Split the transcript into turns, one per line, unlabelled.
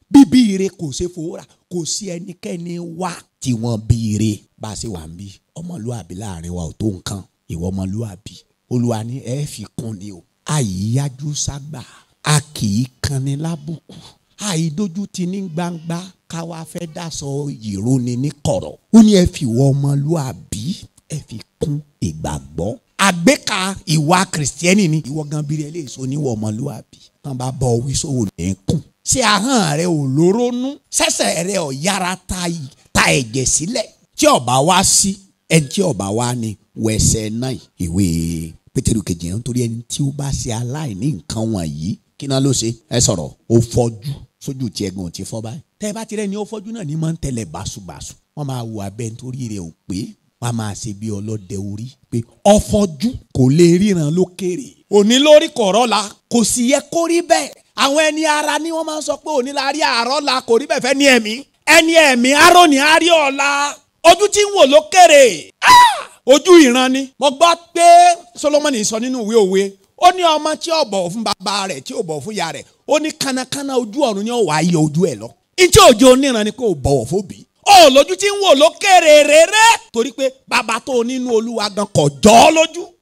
bíbí ire kò ṣe fòórà kò sí ẹnikẹ́ni wá tí wọ́n bí ire bá a ṣe wà ń bí ọmọlúàbí láàrin wa ò tó nǹkan ìwọ ọmọlúàbí olúwa ní ẹ fi kún ni o àyíyájú ságbà a kì í kanni lábùkù àìdójú ti ní gbangba káwa fẹ́ dáṣọ ìróni ní kọ̀rọ̀ ó ní ẹ fi wọ ọmọlúàbí ẹ fi kún ìgbàgbọ́ àgbéka ìwà kìrìsìtẹ́nì ni ìwọ gan bíi ẹ lè so níwọ ọmọlúàbí tán bá bọ wí sóhùn ní kùn ṣé ahọ́n rẹ ò lórónú ṣẹ̀ṣẹ̀ rẹ ò yára ta ta ẹ̀jẹ̀ sílẹ̀ tí ọba wá sí ẹni tí ọba wá ní wẹsẹ̀ náà ìwé pétérù kejì yẹn nítorí ẹni tí ó bá ṣe aláìní nǹkan wọ̀nyí kí náà ló ṣe ẹ sọ̀rọ̀ ó fọ́jú sójú tí ẹ̀gbọ́n ò ti fọ́ báyìí tẹ́ ẹ bá ti rẹ́ ni ó fọ́jú náà ní máa ń tẹ̀lé báṣubàṣu wọ́n máa wo abẹ́ nítorí rẹ̀ ò pé wọ́n á máa ṣe bí ọlọ́dẹ orí pé ọfọ́jú kò lè ríran lókèrè òní lórí kọ̀rọ̀ la kò sì yẹ kó rí bẹ́ẹ̀ àwọn ẹni ara ni wọ́n máa ń sọ pé òní la rí àárọ̀ la kò rí bẹ́ẹ̀ fẹ́ ní ẹ̀mí ẹni ẹ̀mí arọ́ ni a rí ọ̀la ojú tí ń wò lókèrè ojú ìran ni mo gbọ́ pé Solomoni sọ nínú ìwé òwe ó ní ọmọ tí ò bọ̀wọ̀ fún bàbá rẹ̀ tí ò bọ̀wọ̀ fún ìyá rẹ̀ ó ní kánnakánná ojú ọ̀run ni ó wàá yọ ojú ẹ̀ lọ ìtí òjò oníran ni kò bọ̀wọ̀ fóbi ó lójú tí ń wò lókèrè rere torí pé bàbá tó nínú olúwa gan kò jọ́ lójú